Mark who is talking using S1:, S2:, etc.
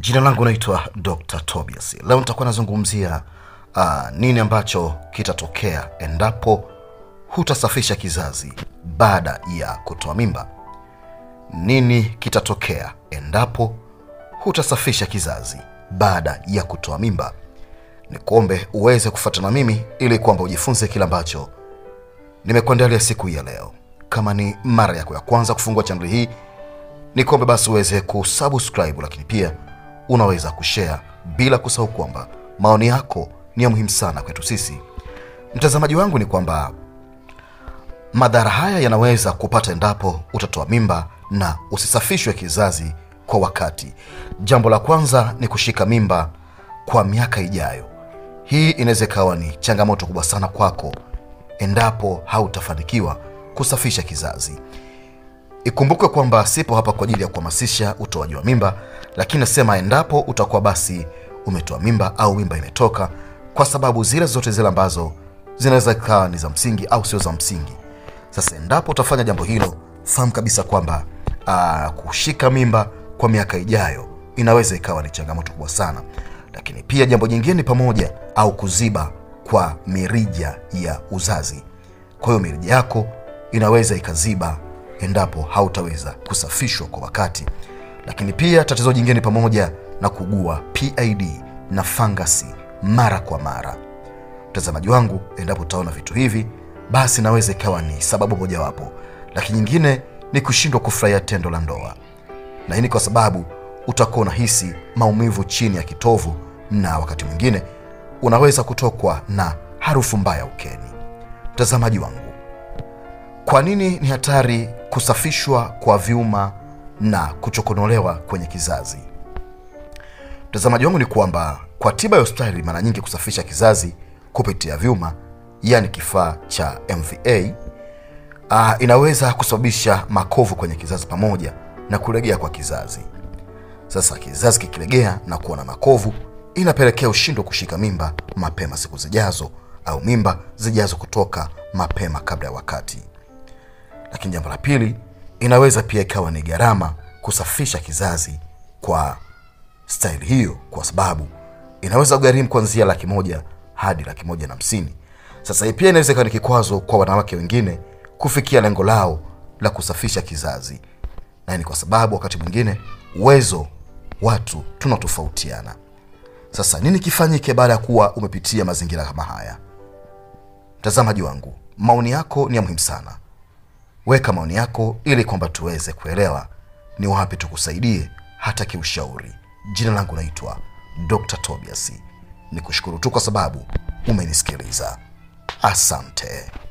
S1: Jina langu naitwa Dr. Tobias. Leo nitakuwa nazungumzia uh, nini ambacho kitatokea endapo hutasafisha kizazi baada ya kutoa mimba. Nini kitatokea endapo hutasafisha kizazi baada ya kutoa mimba? Ni kuombe uweze kufuatana mimi ili kwamba ujifunze kile ambacho nimekuandalia siku hii ya leo. Kama ni mara yako ya kwanza kufungua chaneli hii, ni kuombe basi uweze kusubscribe, lakini pia unaweza kushare, bila kusahau kwamba maoni yako ni ya muhimu sana kwetu sisi. Mtazamaji wangu, ni kwamba madhara haya yanaweza kupata endapo utatoa mimba na usisafishwe kizazi kwa wakati. Jambo la kwanza ni kushika mimba kwa miaka ijayo. Hii inaweza ikawa ni changamoto kubwa sana kwako endapo hautafanikiwa kusafisha kizazi. Ikumbukwe kwamba sipo hapa kwa ajili ya kuhamasisha utoaji wa mimba, lakini nasema endapo utakuwa basi umetoa mimba au mimba imetoka, kwa sababu zile zote zile ambazo zinaweza ikawa ni za msingi au sio za msingi. Sasa endapo utafanya jambo hilo, fahamu kabisa kwamba aa, kushika mimba kwa miaka ijayo inaweza ikawa ni changamoto kubwa sana. Lakini pia jambo jingine ni pamoja au kuziba kwa mirija ya uzazi. Kwa hiyo mirija yako inaweza ikaziba endapo hautaweza kusafishwa kwa wakati. Lakini pia tatizo jingine ni pamoja na kugua PID na fangasi mara kwa mara. Mtazamaji wangu, endapo utaona vitu hivi, basi inaweza ikawa ni sababu mojawapo, lakini nyingine ni kushindwa kufurahia tendo la ndoa, na hii ni kwa sababu utakuwa unahisi maumivu chini ya kitovu, na wakati mwingine unaweza kutokwa na harufu mbaya ukeni. Mtazamaji wangu, kwa nini ni hatari kusafishwa kwa vyuma na kuchokonolewa kwenye kizazi? Mtazamaji wangu, ni kwamba kwa tiba ya hospitali, mara nyingi kusafisha kizazi kupitia vyuma, yaani kifaa cha MVA, uh, inaweza kusababisha makovu kwenye kizazi pamoja na kulegea kwa kizazi. Sasa kizazi kikilegea na kuwa na makovu, inapelekea ushindwa kushika mimba mapema siku zijazo, au mimba zijazo kutoka mapema kabla ya wakati. Lakini jambo la pili, inaweza pia ikawa ni gharama kusafisha kizazi kwa staili hiyo, kwa sababu inaweza kugharimu kuanzia laki moja hadi laki moja na hamsini. Sasa hii pia inaweza ikawa ni kikwazo kwa wanawake wengine kufikia lengo lao la kusafisha kizazi, na ni kwa sababu wakati mwingine uwezo watu tunatofautiana. Sasa nini kifanyike baada ya kuwa umepitia mazingira kama haya? Mtazamaji wangu, maoni yako ni ya muhimu sana. Weka maoni yako ili kwamba tuweze kuelewa ni wapi tukusaidie hata kiushauri. Jina langu naitwa Dr. Tobias. Ni kushukuru tu kwa sababu umenisikiliza. Asante.